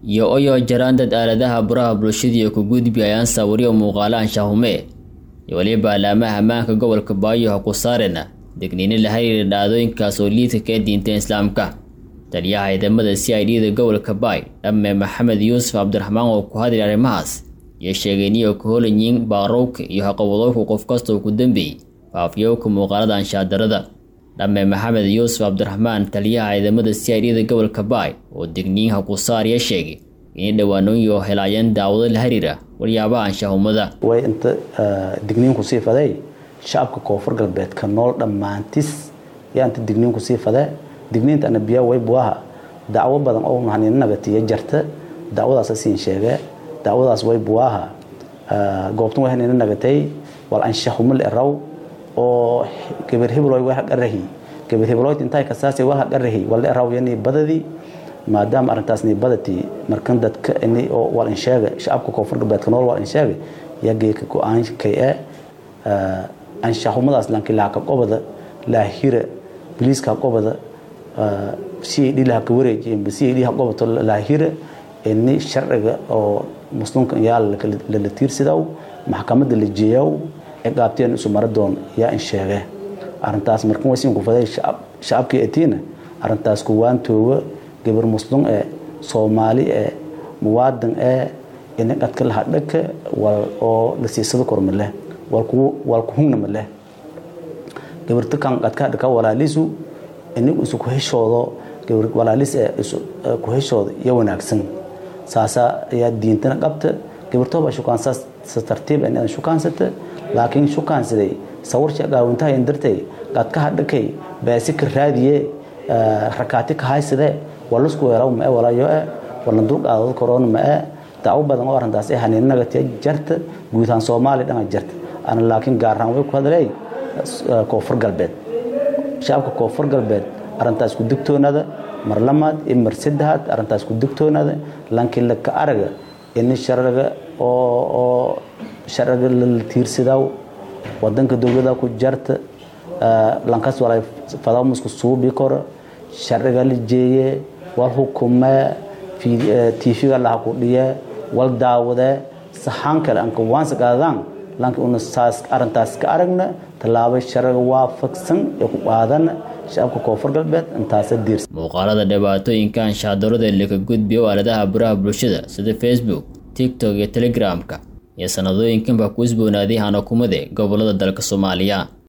iyo oyo jaraan dad aaladaha baraha bulshadii ku gudbi ayaan sawiryo muuqaalo anshahume iyo weliba alaamaha ammaanka gobolka baayo ha ku saarena degniino la xiriira dhacdooyinkaas oo liidka ka diinta islaamka taliyaha ciidamada c i d da gobolka baay dhamme maxamed yuusuf cabdiraxmaan oo ku hadlay arrimahaas iyo sheegay inay ka holanyiin baarowka iyo haqawadooka qof kastoo ku dambeeyey faafyowka muuqaalada anshaardarada dhamme maxamed yuusuf cabdiraxmaan taliyaha ciidamada c i d da gobolka baay oo degniinha ku saarya sheegay inay dhawaanooyo helaayeen daawado la xiriira wariyaabaha anshahumada way inta digniinku sii faday shacabka koonfur galbeedka nool dhammaantis yaa inta digniinku sii fade digniinta anabiya way buaha dacwo badan oo mahanina nagatiya jarta dacwadaas siin sheege dacwadaas way buaha goobtan way hanina nagatay wal anshahumal eraw oo gabar hebloy way haqarahi gabar hebloyd intay kasaasay wal haqarahi wal eraw yani badadii maadaama arrintaas ni badati markan dadka ini oo wal insheega shacabka koonfur galbeedka nool wal insheega yaa geeka go-aan kay e anshahumadaas lankilaha ka qobada laahira biliiska qobada c d laha ka wareejiya c d ha qobato laahira ini sharciga oo muslimka yaa lala tiirsidaw maxkamadda la jeeyaw ciqaabteen isu mara doon yaa in sheege arrintaas markan way siin ku faday shacabkii etiina arrintaas kuwaan tooga gabar muslim ee soomaali ee muwaadin ee ini qadka laha dhaka oo la siisado korma leh wal kuhungna ma leh gabarta kan qadka dhaka walaalisu ini isu ku heshoodo gabar walaalis ee isu ku heshoodo iyo wanaagsan saasa ayaa diintana qabta gabartooba shukaansaas si tartiib in aan shukaansata laakiin shukaansaday sawirka gaawintaha in dartay qadka hadhakay baasi ka raadiye rakaati ka haysade walasku weeraw ma walayo e wala dulqaadad korona ma e dacwo badan oo arrintaas ee haniinagatiya jarta guud ahaan soomaaliya dhana jarta ana laakiin gaar ahaan way ku hadlay koonfur galbeed shacabka koonfur galbeed arrintaas ku digtoonada mar lamaad iyo mar saddexaad arrintaas ku digtoonada laakiin laka araga in sharciga oo sharciga la tiirsidaw wadanka dowlada ku jarta lankas walay fadamusku suubi koro sharciga la jeeye wal hukume tv-ga laha ku dhiye wal daawade saxaan kale anka waansa qaadaan lanka una saas arrintaas ka aragna tallaabo sharciga waafaqsan ee ku qaadana shacabka koonfur galbeed intaasa diirsa muuqaalada dhibaatooyinka anshaadurada laka gudbiyo aaladaha baraha bulshada sida facebook tiktok iyo telegramka iyo sanadooyinkanba ku isboonaaday hanakumade gobolada dalka soomaaliya